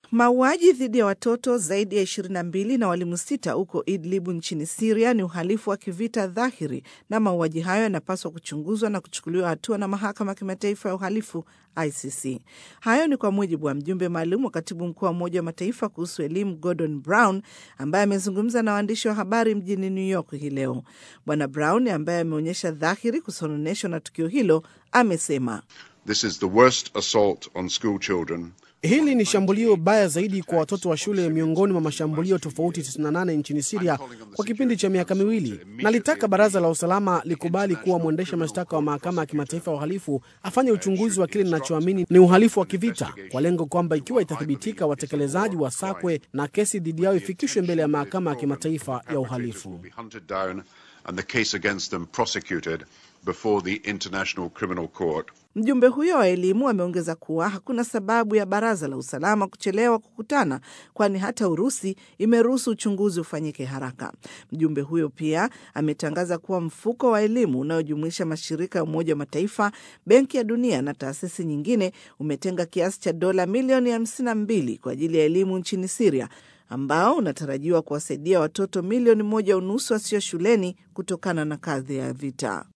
Mauaji dhidi ya watoto zaidi ya 22 na walimu sita huko Idlibu nchini Siria ni uhalifu wa kivita dhahiri, na mauaji hayo yanapaswa kuchunguzwa na kuchukuliwa hatua na mahakama ya kimataifa ya uhalifu ICC. Hayo ni kwa mujibu wa mjumbe maalum wa katibu mkuu wa Umoja wa Mataifa kuhusu elimu Gordon Brown, ambaye amezungumza na waandishi wa habari mjini New York hii leo. Bwana Brown ambaye ameonyesha dhahiri kusononeshwa na tukio hilo amesema This is the worst assault on school children Hili ni shambulio baya zaidi kwa watoto wa shule miongoni mwa mashambulio tofauti 98 nchini Siria kwa kipindi cha miaka miwili. Nalitaka baraza la usalama likubali kuwa mwendesha mashtaka wa mahakama ya kimataifa ya uhalifu afanye uchunguzi wa kile ninachoamini ni uhalifu wa kivita, kwa lengo kwamba ikiwa itathibitika, watekelezaji wasakwe na kesi dhidi yao ifikishwe mbele ya mahakama ya kimataifa ya uhalifu. and the case against them prosecuted before the International Criminal Court. Mjumbe huyo wa elimu ameongeza kuwa hakuna sababu ya baraza la usalama kuchelewa kukutana, kwani hata Urusi imeruhusu uchunguzi ufanyike haraka. Mjumbe huyo pia ametangaza kuwa mfuko wa elimu unaojumuisha mashirika ya Umoja wa Mataifa, Benki ya Dunia na taasisi nyingine umetenga kiasi cha dola milioni 52 kwa ajili ya elimu nchini Siria ambao unatarajiwa kuwasaidia watoto milioni moja unusu wasio shuleni kutokana na kadhi ya vita.